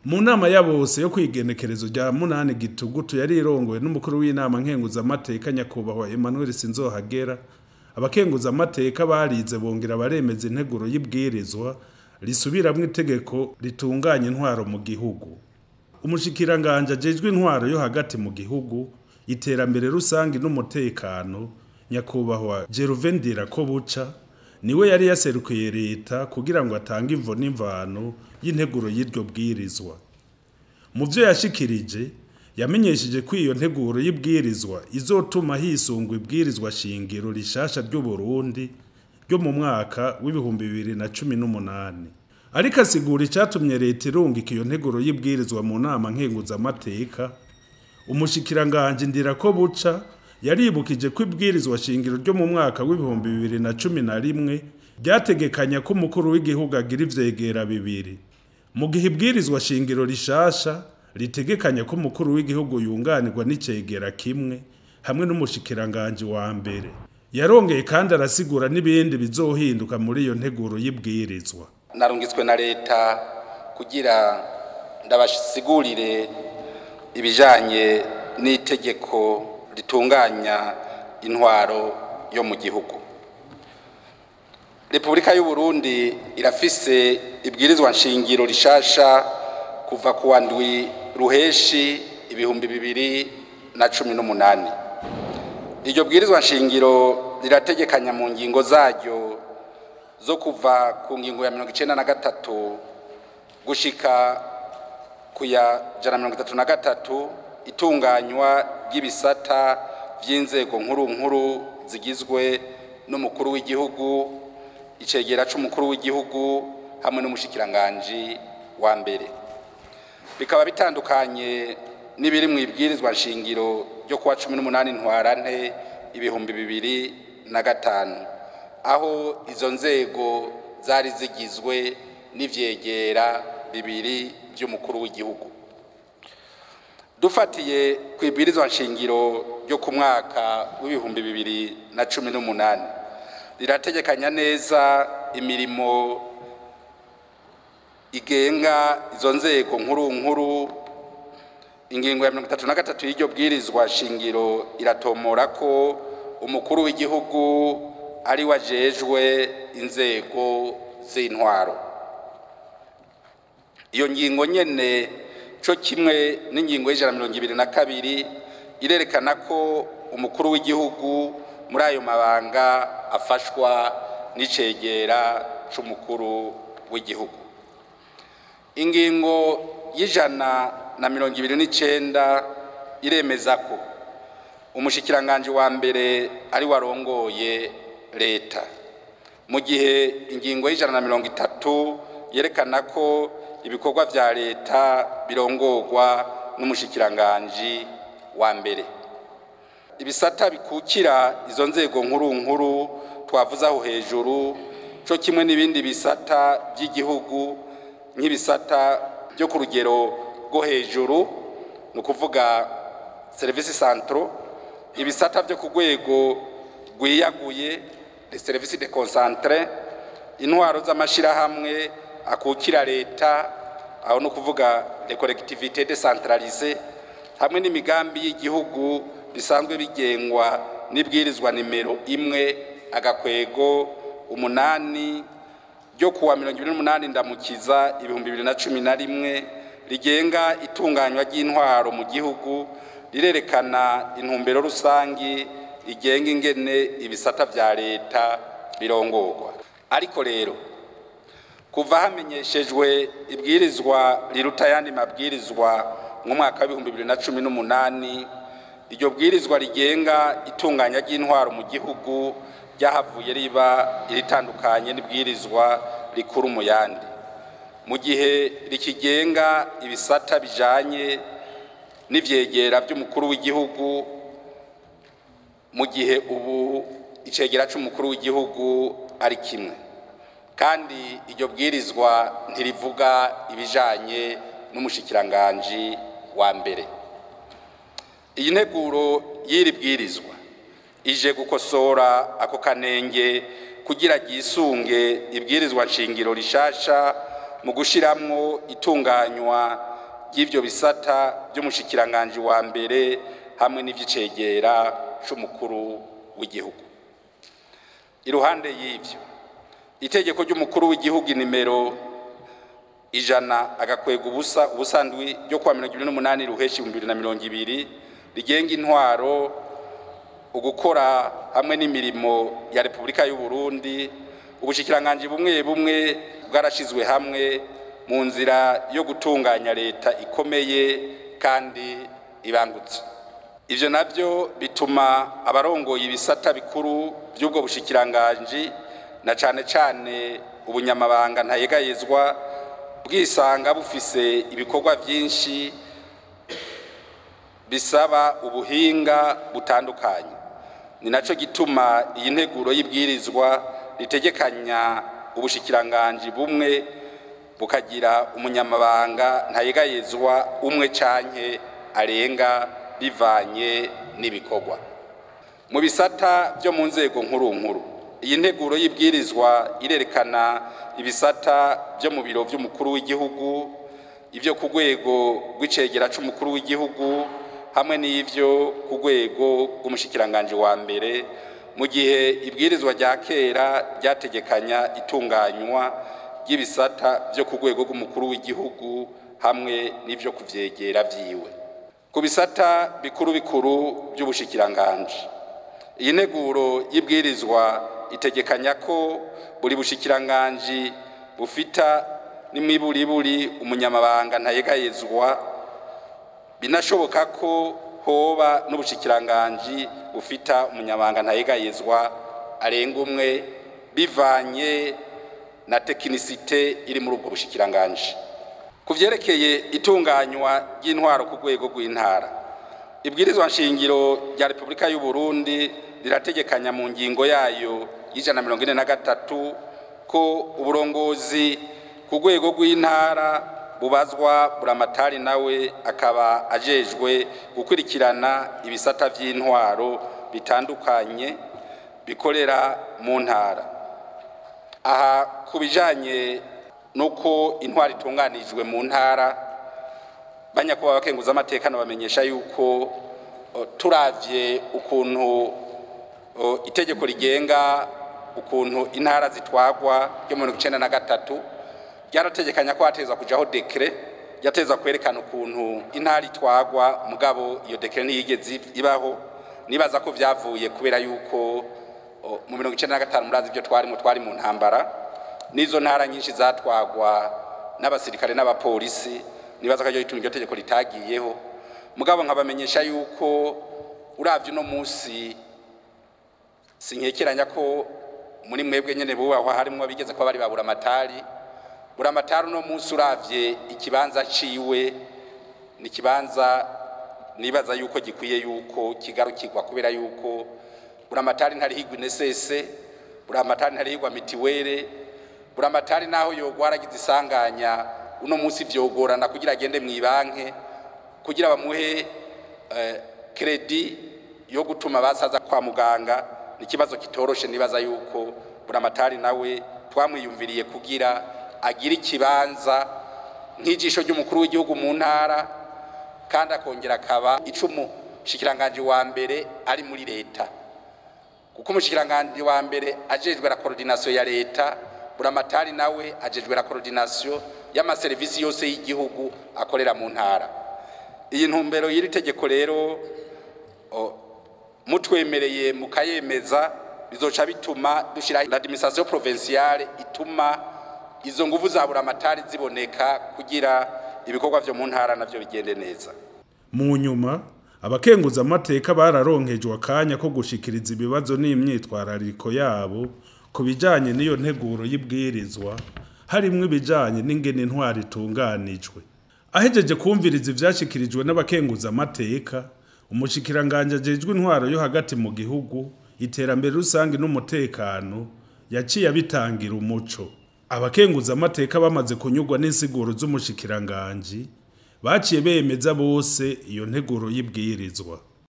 mu nama ya bose yo kwigenekerezo rya munani gitugutu yari irongowe n'umukuru w'inama nkenguzamateka nyakubahwa Emmanuel Sinzohagera abakenguzamateka barize bongera baremeza integuro y'ibwirizwa risubiramwo itegeko ritunganya intwaro mu gihugu umushikiranganje ajejwe intwaro yo hagati mu gihugu iterambere rusange n'umutekano nyakubahwa Jeruven Dirakobuca niwe yari yaserukiye leta kugira ngo atange imvo n'imvano y'integuro y'iryo bwirizwa mu byo yashikirije yamenyesheje ko iyo nteguro y'ibwirizwa izotuma hisungwa ibwirizwa shingiro rishasha ry'u Burundi ryo mu mwaka w'ibihumbi bibiri na cumi n'umunani ariko asigura icatumye leta irungika iyo nteguro y'ibwirizwa mu nama nkenguzamateka umushikiranganje ndira ko buca yaribukije ko ibwirizwa shingiro ryo mu mwaka w'ibihumbi bibiri na cumi na rimwe ryategekanya ko umukuru w'igihugu agira ivyegera bibiri mu gihe ibwirizwa shingiro rishasha ritegekanya ko umukuru w'igihugu yunganirwa n'icegera kimwe hamwe n'umushikiranganje wa mbere yarongeye kandi arasigura n'ibindi bizohinduka muri iyo nteguro y'ibwirizwa narungitswe na leta kugira ndabasigurire ibijanye n'itegeko ritunganya intwaro yo mu gihugu repubulika y'u Burundi irafise ibwirizwa nshingiro rishasha kuva ku wa ndwi ruheshi ibihumbi bibiri na cumi n'umunani iryo bwirizwa nshingiro rirategekanya mu ngingo zaryo zo kuva ku ngingo ya mirongo icenda na gatatu gushika ku ya jana mirongo itatu na gatatu itunganywa ry'ibisata vy'inzego nkuru nkuru zigizwe n'umukuru w'igihugu icegera c'umukuru w'igihugu hamwe n'umushikiranganji wa mbere bikaba bitandukanye n'ibiri mu ibwirizwa nshingiro ryo kuwa cumi n'umunani ntwarante ibihumbi bibiri na gatanu aho izo nzego zari zigizwe n'ivyegera bibiri by'umukuru w'igihugu dufatiye ku ibwirizwa nshingiro ryo ku mwaka w'ibihumbi bibiri na cumi n'umunani rirategekanya neza imirimo igenga izo nzego nkuru nkuru ingingo ya mirongo itatu na gatatu y'iryo bwirizwa shingiro iratomora ko umukuru w'igihugu ari we ajejwe inzego z'intwaro iyo ngingo nyene co kimwe n'ingingo y'ijana mirongo ibiri na kabiri irerekana ko umukuru w'igihugu muri ayo mabanga afashwa n'icegera c'umukuru w'igihugu ingingo y'ijana na mirongo ibiri n'icenda iremeza ko umushikiranganje wa mbere ari warongoye leta mu gihe ingingo y'ijana na mirongo itatu yerekana ko ibikorwa vya leta birongorwa n'umushikiranganji wa mbere ibisata bikukira izo nzego nkuru nkuru twavuze aho hejuru co kimwe n'ibindi bisata by'igihugu nk'ibisata byo ku rugero rwo hejuru ni ukuvuga serivisi santro ibisata byo ku rwego rwiyaguye les services de concentre intwaro z'amashirahamwe akukira leta aho ni ukuvuga les collectivités décentralisées hamwe n'imigambi y'igihugu bisanzwe bigengwa n'ibwirizwa nimero imwe agakwego umunani ryo kuwa mirongo ibiri n'umunani ndamukiza ibihumbi bibiri na cumi na rimwe rigenga itunganywa ry'intwaro mu gihugu rirerekana intumbero rusangi rigenga ingene ibisata vya leta birongorwa ariko rero kuva hamenyeshejwe ibwirizwa riruta ayandi mabwirizwa mu mwaka w'ibihumbi bibiri na cumi n'umunani iryo bwirizwa rigenga itunganya ry'intwaro mu gihugu ryahavuye riba iritandukanye n'ibwirizwa rikuru mu yandi mu gihe rikigenga ibisata bijanye n'ivyegera by'umukuru w'igihugu mu gihe ubu icegera c'umukuru w'igihugu ari kimwe kandi iryo bwirizwa ntirivuga ibijanye n'umushikiranganji wa mbere iyi nteguro y'iri bwirizwa ije gukosora ako kanenge kugira ryisunge ibwirizwa nshingiro rishasha mu gushiramwo itunganywa ry'ivyo bisata vy'umushikiranganji wa mbere hamwe n'ivy'icegera c'umukuru w'igihugu iruhande y'ivyo itegeko ry'umukuru w'igihugu nimero ijana agakwega ubusa ubusandwi ryo kuwa mirongo ibiri n'umunani ruheshi ibihumbi bibiri na mirongo ibiri rigenga intwaro ugukora hamwe n'imirimo ya repubulika y'u Burundi ubushikiranganji bumwe bumwe bwarashizwe hamwe mu nzira yo gutunganya leta ikomeye kandi ibangutse ivyo navyo bituma abarongoye ibisata bikuru by'ubwo bushikiranganji na cane cane ubunyamabanga ntayegayezwa bwisanga bufise ibikorwa vyinshi bisaba ubuhinga butandukanye ni naco gituma iyi nteguro y'ibwirizwa ritegekanya ubushikiranganji bumwe bukagira umunyamabanga ntayegayezwa umwe canke arenga bivanye n'ibikorwa mu bisata byo mu nzego nkuru nkuru iyi nteguro y'ibwirizwa irerekana ibisata byo mu biro by'umukuru w'igihugu ibyo ku rwego rw'icegera c'umukuru w'igihugu hamwe n'ivyo ku rwego rw'umushikiranganji wa mbere mu gihe ibwirizwa rya kera ryategekanya itunganywa ry'ibisata byo ku rwego rw'umukuru w'igihugu hamwe n'ivyo kuvyegera vyiwe ku bisata bikuru bikuru by'ubushikiranganji iyi nteguro y'ibwirizwa itegekanya ko buri bushikiranganji bufita n'imiburiburi umunyamabanga ntayegayezwa binashoboka ko hoba n'ubushikiranganji bufita umunyamabanga ntayegayezwa arenga umwe bivanye na tekinisite iri muri ubwo bushikiranganji ku vyerekeye itunganywa ry'intwaro ku rwego rw'intara ibwirizwa nshingiro rya repubulika y'u Burundi rirategekanya mu ngingo yayo y'ijana na mirongo ine na gatatu ko uburongozi ku rwego rw'intara bubazwa buramatari nawe akaba ajejwe gukurikirana ibisata vy'intwaro bitandukanye bikorera mu ntara aha ku bijanye nuko intwaro itunganijwe mu ntara banyakuba abakenguza amateka bamenyesha yuko turavye ukuntu itegeko rigenga ukuntu intara zitwagwa ryo mu mirongo icenda na gatatu ryarategekanya ko hateza kujaho dekre yateza kwerekana ukuntu intara itwagwa mugabo iyo dekre ntiyigeze ibaho nibaza ko vyavuye kubera yuko mu mirongo icenda na gatanu murazi ibyo twarimo twari mu ntambara n'izo ntara nyinshi zatwagwa n'abasirikare n'abapolisi nibaza ko ituma iryo tegeko ritagiyeho mugabo nkabamenyesha yuko uravye uno munsi sinkekeranya ko muri mwebwe nyene bubahwa harimwo bigeze kuba bari babura amatari buramatari uno munsi uravye ikibanza ciwe ni ikibanza nibaza yuko gikwiye yuko kigarukirwa kubera yuko buramatari ntarihigwa inesese buramatari ntarihigwa mitiwere buramatari naho yogwara agize isanganya uno munsi vyogorana kugira agende mw'ibanke kugira bamuhe kredi yo gutuma basaza kwa muganga ni ikibazo kitoroshe nibaza yuko buramatari nawe twamwiyumviriye kugira agira ikibanza nk'ijisho ry'umukuru w'igihugu mu ntara kandi akongera akaba icumu shikiranganji wa mbere ari muri leta kuko umushikiranganji wa mbere ajejwe la coordination ya leta buramatari nawe ajejwe la coordination y'amaserivisi yose y'igihugu akorera mu ntara iyi ntumbero y'iri tegeko rero mutwemereye mukayemeza bizoca bituma dushira l'administration provinciale ituma izo nguvu za buramatari ziboneka kugira ibikorwa vyo mu ntara navyo bigende neza mu nyuma abakenguza amateka bararonkejwe akanya ko gushikiriza ibibazo n'imyitwarariko yabo ku bijanye n'iyo nteguro y'ibwirizwa harimwo ibijanye n'ingene intwari itunganijwe ahejeje kumviriza ivyashikirijwe n'abakenguza amateka umushikiranganje ajejwe intwaro yo hagati mu gihugu iterambere rusange n'umutekano yaciye abitangira umuco abakenguza amateka bamaze kunyurwa n'insiguro z'umushikiranganji baciye bemeza bose iyo nteguro y'ibwirizwa